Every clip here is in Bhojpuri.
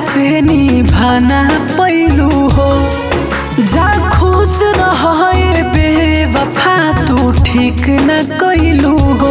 से निभाना पैलू हो जा खुश रहे बेवफा तू ठीक न कैलू हो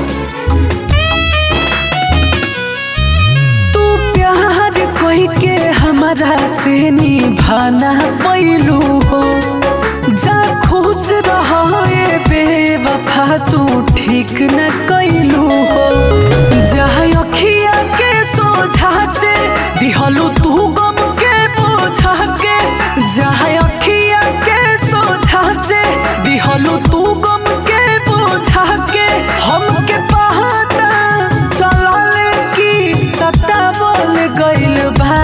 तू प्यार कोई के हमारा से निभाना पैलू हो जा खुश रहे बेवफा तू ठीक न कैलू हो जहाँ अखिया के सोझा से दिहलू तू गम के बोझा के जहाँ अखिया के सोझा से दिहलू तू गम के बोझा के हमके पहाता चलले की सत्ता बोल गइल बा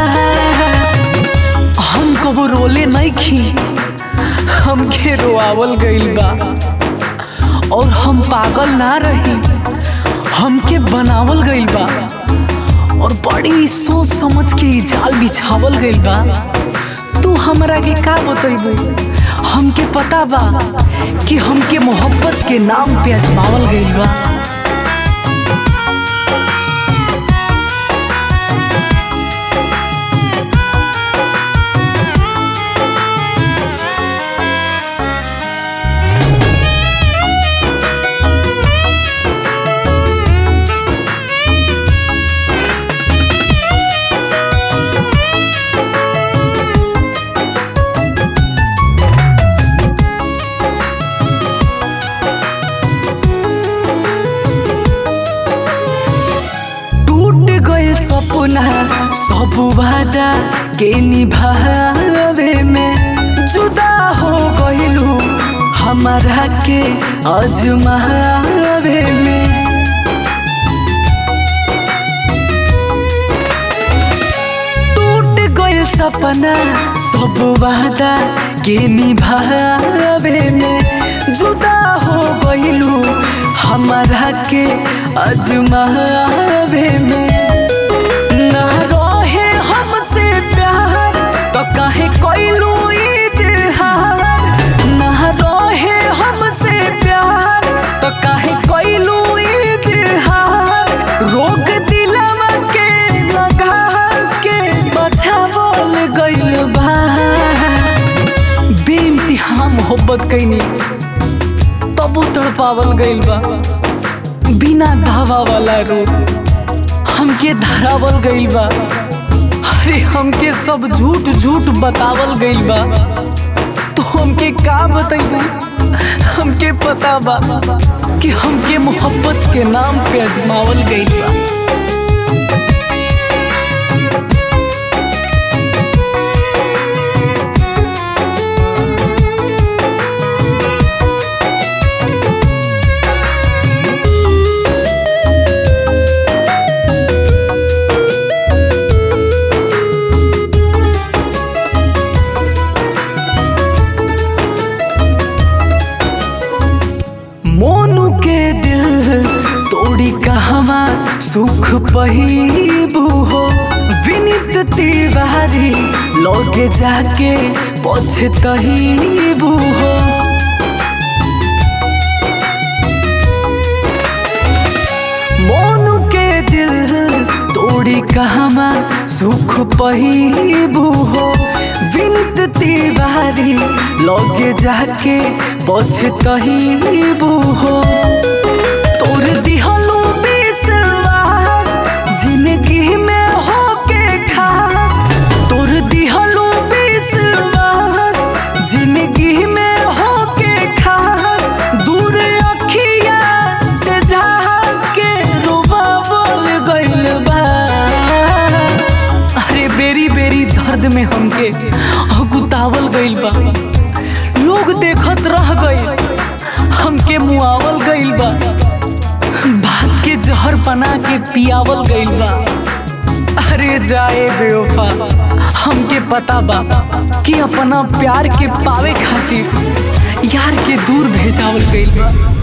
हम कबो रोले नहीं खी हमके रोआवल गइल बा और हम पागल ना रही हमके बनावल गइल बा और बड़ी सोच समझ के ई जाल बिछावल गइल बा तू हमरा के का बतैबू हमके पता बा कि हमके मोहब्बत के नाम पे अजमावल गइल बा टूट गए सपना सब वादा के निभावे में जुदा हो गइलू हमारा के अजमावे में टूट गइल सपना सब वादा के निभावे में जुदा हो गइलू हमारा के अजमावे में ना रहे हमसे प्यार तो काहे कइलू इजहार ना रहे हमसे प्यार तो काहे कइलू इजहार रोग दिलवा के लगा के बचावल गइल बा बेइंतहा मोहब्बत कैनी तबो तड़पावल गइल बा बिना धावा वाला रोग हमके धरावल गइल बा अरे हमके सब झूठ झूठ बतावल गइल बा तो हमके का बतैबू हमके पता बा कि हमके मोहब्बत के नाम पे अजमावल गइल बा मोनू के दिल तोड़ी कहवा सुख पहिबू हो विनित तिवारी लगे जाके पछतहीबू हो मोनू के दिल तोड़ी कहवा सुख पहिबू हो विनित तिवारी लगे जाके पछतहीबू हो तोर दिहलू विश्वास जिंदगी में होके खास तोर दिहलू विश्वास जिंदगी में होके खास दूर अखिया से जाके रोबावल गइल बा अरे बेरी बेरी दर्द में हमके अगुतावल गइल बा लोग देखत रह गइल हमके मुआवल गइल बा भाग के जहर बना के पियावल गइल बा अरे जाए बेवफा हमके पता बा कि अपना प्यार के पावे खातिर यार के दूर भेजावल गइल बा